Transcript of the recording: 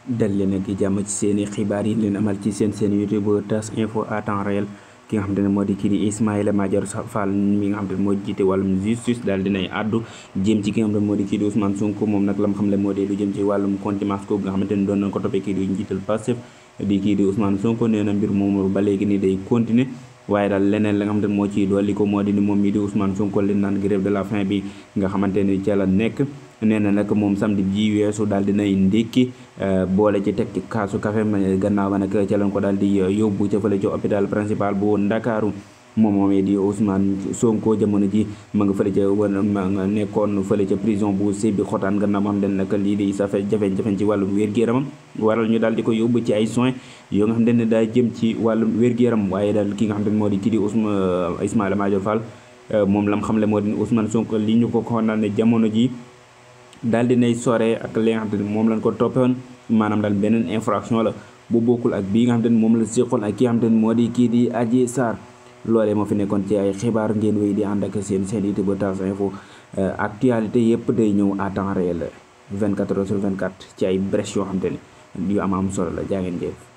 dal leen ak jàmm ci seeni xibaar yi leen amal ci seen seen youtube tas info à temps réel ki nga xamante ne moo di kii di Ismaïla Madior Fall mi nga xamante ne moo jiite wàllum justice daal dinay àddu jëm ci ki nga xamante ne moo di kii di Ousmane Sonko moom nag la mu xam le moo di lu jëm ci wàllum contumace ko nga xamante ne doon nañ ko toppee kii di njiital Pastef di kii di Ousmane Sonko nee na mbir moom ba léegi ni day continuer waaye daal leneen la nga xamante ne moo ciy dolli ko moo di ni moom mii di Ousmane Sonko leen naan grève de la faim bi nga xamante ne ca la nekk nee na nag moom samedi ji weesu daal dinay ndékki boole ci teg ci kaasu café ma gannaaw ba nag ca lañ ko daal di yóbbu ca fële ci hôpital principal bu Ndakaaru moom moomee di Ousmane Sonko jamono ji ma nga fële ca ma nga nekkoon fële ca prison bu Sébi xotaan gannaaw ma xam ne nag lii di safe jafe-jafe ci wàllum wér-gu-yaramam waral ñu daal di ko yóbbu ci ay soins yoo nga xam ne daa jëm ci wàllum wér-gu-yaram waaye daal ki nga xam ne moo di kii di Ousmane Ismaïla Madior Fall moom lam xam le moo di Ousmane Sonko li ñu ko xonal ne jamono ji daal di nay sore ak li nga xam ne moom lañ ko toppewoon maanaam daal beneen infraction la bu bokkul ak bii nga xam ne moom la séqoon ak ki nga xam ne moo di kii di Adji Sarr loolee moo fi nekkoon ci ay xibaar ngeen wéy di ànd ak seen seen YouTube Tas Info actualité yëpp day ñëw à temps réel 24 heures sur 24 ci ay brèche yoo xam te ne yu am am solo la jaa ngeen jëf